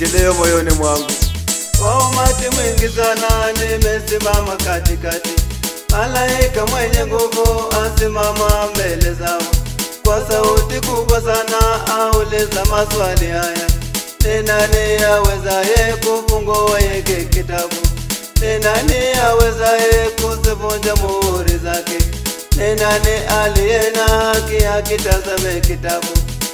kilio moyoni mwangu. Kwa umati mwingi sana nimesimama katikati, malaika mwenye nguvu asimama mbele zao, kwa sauti kubwa sana auliza maswali haya: ni nani awezaye kufungua hiki kitabu? Ni nani awezaye kuzivunja muhuri zake? Ni nani aliye na haki akitazame kitabu?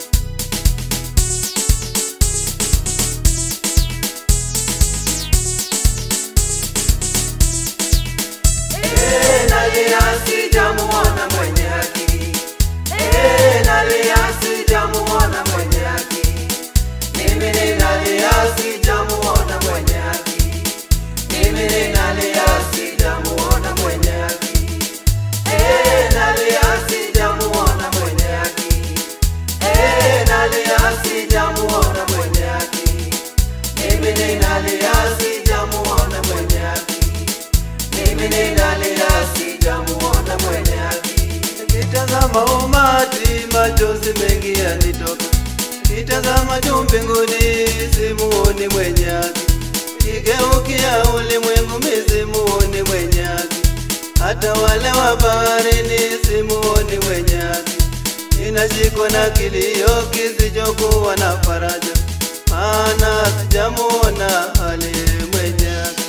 Eh, nalia sijamuona mwenye haki. Eh, nalia sijamuona mwenye haki. Mimi ninalia sijamuona mwenye haki. Mimi ninalia sijamuona mwenye haki. Eh, nalia sijamuona mwenye haki. Eh, nalia sijamuona mwenye haki. Mimi ninalia sijamuona mwenye haki. Mimi ninalia sijamuona mwenye haki. Nikitazama umati machozi mengi yanitoka, nikitazama juu mbinguni simuoni mwenye haki, nikigeukia ulimwengu mi simuoni mwenye haki, hata wale wa baharini simuoni mwenye haki. Ninashikwa na kilio kisichokuwa na faraja, maana sijamuona aliye mwenye haki.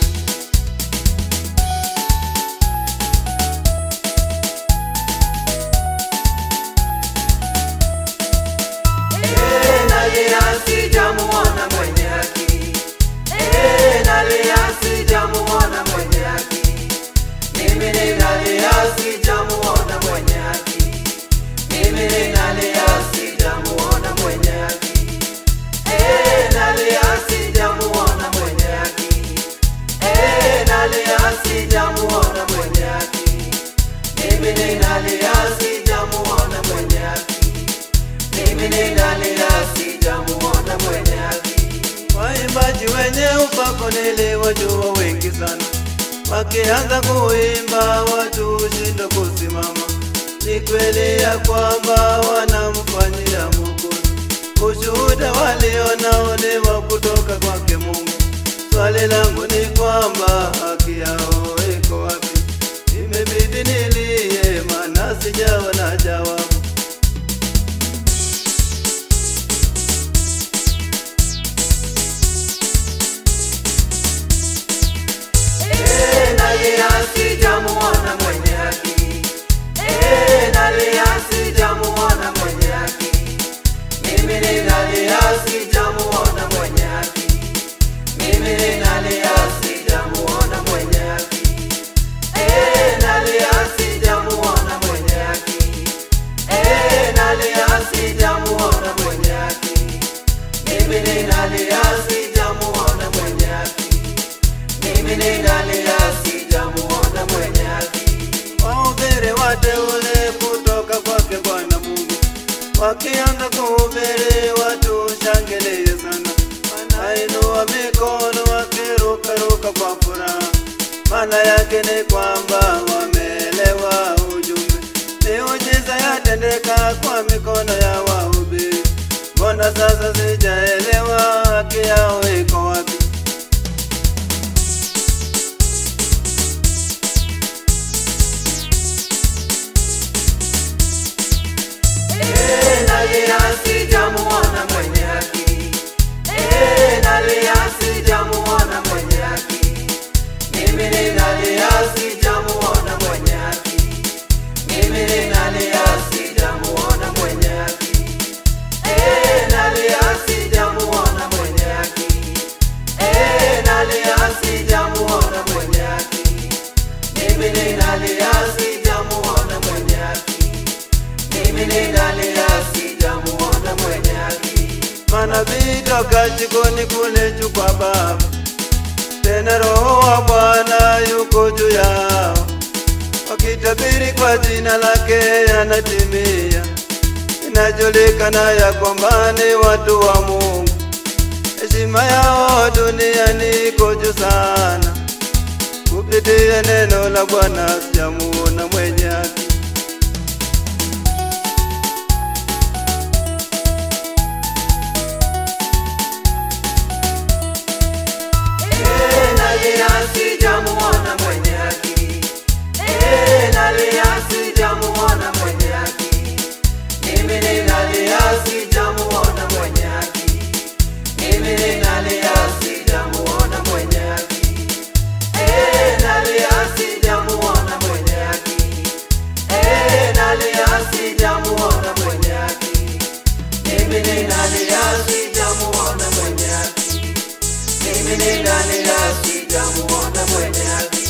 Eh, nalia sijamuona mwenye haki. Eh, nalia sijamuona mwenye haki. Mimi ninalia sijamuona mwenye haki. Mimi ninalia sijamuona mwenye haki. Eh, nalia sijamuona mwenye haki. Eh, nalia sijamuona mwenye haki. Mimi ninalia sijamuona mwenye haki. Mimi ninalia sijamuona mwenye haki. Waimbaji wenye upako niliwajua wengi sana, wakianza kuimba watu hushindwa kusimama. Ni kweli ya kwamba wanamfanyia Mwokozi, ushuhuda walionao ni wa kutoka kwake Mungu. Swali langu ni kwamba haki yao iko wapi? Imebidi nilie, maana sijawa na jawabu. Eh, nalia sijamuona mwenye haki. Eh, nalia sijamuona mwenye haki. Mimi ninalia sijamuona mwenye haki. Mimi ninalia sijamuona mwenye haki. Eh, nalia sijamuona mwenye haki. Eh, nalia sijamuona mwenye haki. Mimi ninalia sijamuona mwenye haki. Mimi ninalia sijamuona mwenye haki. Wahubiri wateule kutoka kwake Bwana Mungu, wakianza kuhubiri watu shangilie sana, wanainua mikono wakirukaruka kwa furaha. Maana yake ni kwamba wameelewa ujumbe, miujiza yatendeka kwa mikono ya wahubiri. Mbona sasa sijaelewa haki yao iko wapi? Eh, nalia sijamuona mwenye haki. Eh, nalia sijamuona mwenye haki. Mimi ninalia sijamuona mwenye haki. Mimi ninalia sijamuona mwenye haki. Eh, nalia sijamuona mwenye haki. Eh, nalia sijamuona mwenye haki. Mimi ninalia sijamuona mwenye haki. Mimi ninalia sijamuona mwenye haki. Manabii toka jikoni kule juu kwa Baba, tena Roho wa Bwana yuko juu yao, wakitabiri kwa jina lake yanatimia. Inajulikana ya kwamba ni watu wa Mungu, heshima yao duniani iko juu sana. Kupitia neno la Bwana sijamuona mwenye haki. nalia sijamuona mwenye haki. Eh, nalia sijamuona mwenye haki. Mimi ninalia sijamuona mwenye haki. Mimi ninalia sijamuona mwenye haki. Eh, nalia sijamuona mwenye haki. Eh, nalia sijamuona mwenye haki. Mimi ninalia sijamuona mwenye haki. Mimi ninalia sijamuona mwenye haki.